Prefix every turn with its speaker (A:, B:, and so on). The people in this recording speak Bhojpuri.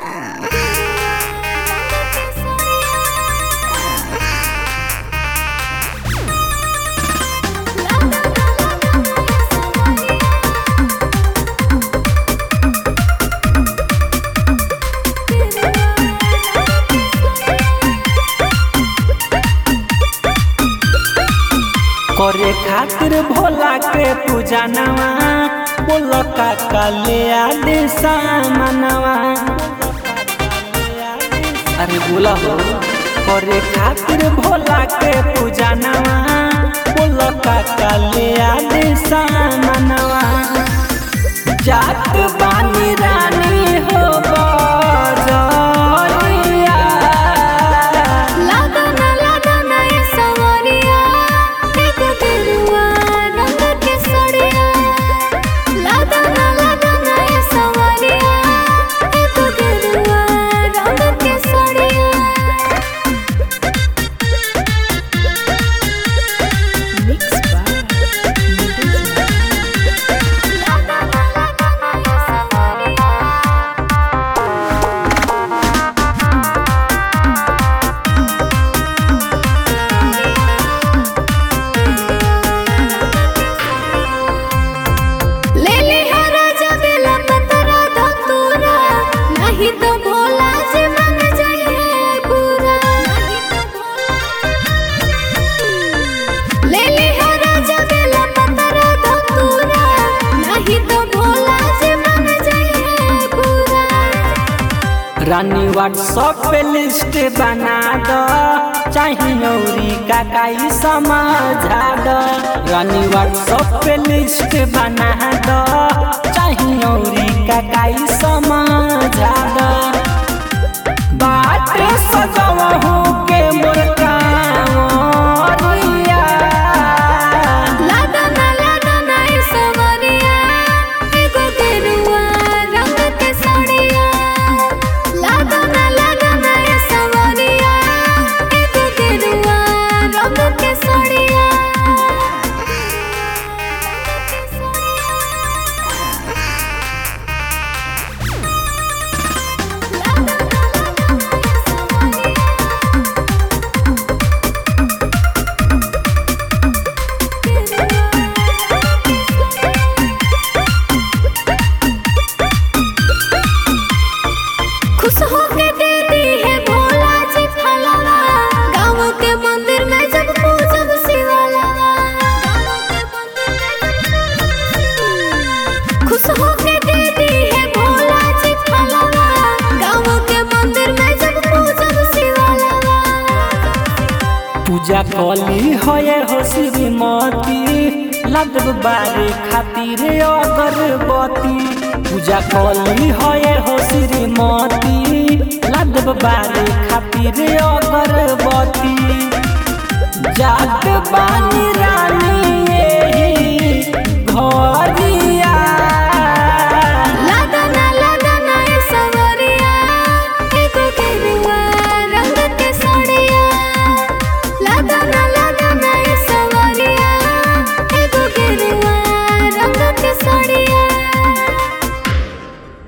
A: करे खातिर भोला के पूजा नवा बोल काका ले आदे सामनवा अरे बोला हो करे खातिर भोला के पूजा नवा बोल काका ले आदे सामनवा जात बानी रानी हो बजरिया
B: लागना लागना ये सवरिया एक दिलवा रंग के सड़िया लागना लागना ये सवरिया एक दिलवा रंग के सड़िया मिक्स बाय लागना लागना ये सवरिया ले ले हो राजा बेला पतरा धतूरा नहीं तो भोला जी मन जाइए पूरा ले ले हो राजा बेला पतरा धतूरा नहीं तो भोला जी मन जाइए पूरा
A: रानी व्हाट्सएप पे लिस्ट बना दो चाहिए औरी काकाई समझा दो रानी व्हाट्सएप पे लिस्ट बना दो चाहिए औरी काकाई समझा दो बात सजवहू के मोर कांवरिया
B: लागना लागना ये सवरिया एगो गेरुआ रंग के साड़िया लागना लागना ये सवरिया एगो गेरुआ रंग के साड़िया खुश होके दे दी है भोला जी फलवा गाँव के मंदिर में जब पूजब शिवाला खुश होके दे दी है भोला जी फलवा गाँव के मंदिर में जब पूजब शिवाला
A: पूजा कली होए हो श्रीमती लदब बारे खातिर अगरबत्ती पूजा कली होए हो श्रीमती लदब बारे खातिर अगरबत्ती जात बानी